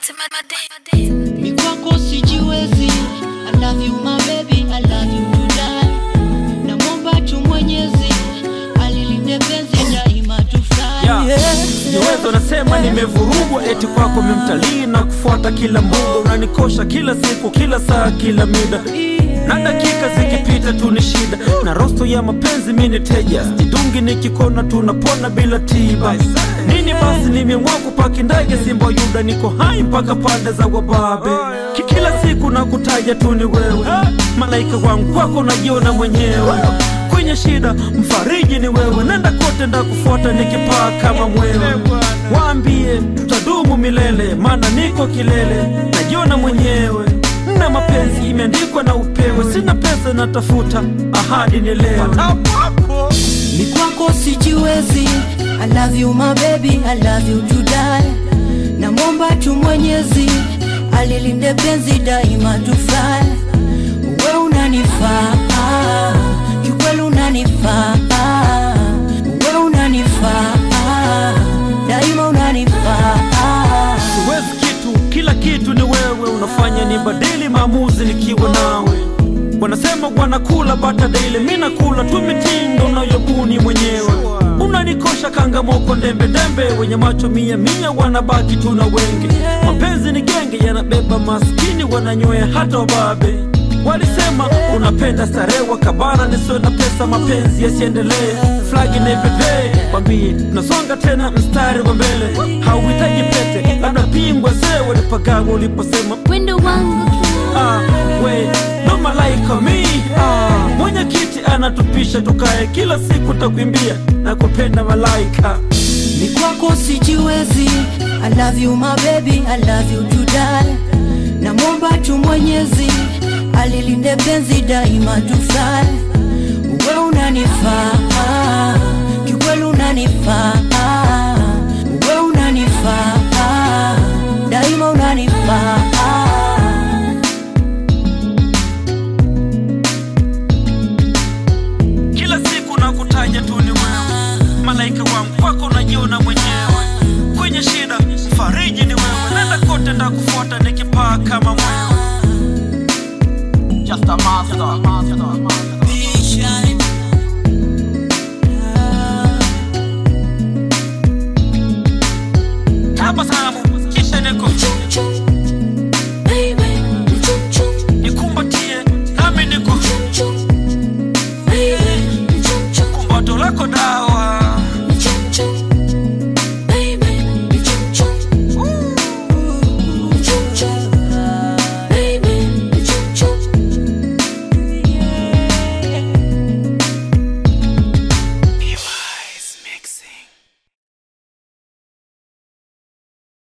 Mi kwako sijiwezi I love you my baby I love you to die Namwomba tu mwenyezi Alilinde penzi daima tufurahi Yeah. Jiwezo nasema nimevurugwa eti kwako mimtalii na kufuata kila mbuga unanikosha kila siku kila saa kila mida na dakika zikipita tu ni shida na rosto ya mapenzi mi ni teja jidungi nikikona tunapona bila tiba nini basi nimeamua kupaki ndege simba yuda niko hai mpaka pande za wababe Ki- kila siku nakutaja tu ni wewe malaika wangu kwako najiona mwenyewe kwenye shida mfariji ni wewe nenda kote ndakufuata nikipaa kama mwewe waambie tutadumu milele maana niko kilele najiona mwenyewe na mapenzi imeandikwa na upewe sina pesa natafuta ahadi nielewe Mi kwako sijiwezi I love you my baby I love you to die Namwomba tu mwenyezi Alilinde penzi daima tufurahi We unanifaa Kikweli unanifaa We unanifaa Daima unanifaa siwezi kitu kila kitu ni wewe unafanya ni badili maamuzi nikiwa nawe wanasema wanakula bata daily mi nakula tu mitindo unayobuni mwenyewe unanikosha kangamoko ndembe ndembe wenye macho mia mia wanabaki tu na wenge mapenzi ni genge yanabeba maskini wananywea hata wababe walisema unapenda starehe wakabana nisiwe na pesa mapenzi yasiendelee flagi naipepee kwambie tunasonga tena mstari wa mbele hauhitaji pete labda pingwa zee walipagawa uliposema wendo wangu ah, we no malaika mi ah, mwenyekiti anatupisha tukae kila siku takuimbia na kupenda malaika Mi kwako sijiwezi I love you my baby I love you to die Namwomba tu mwenyezi Alilinde penzi daima tufurahi We unanifaa Kikweli unanifaa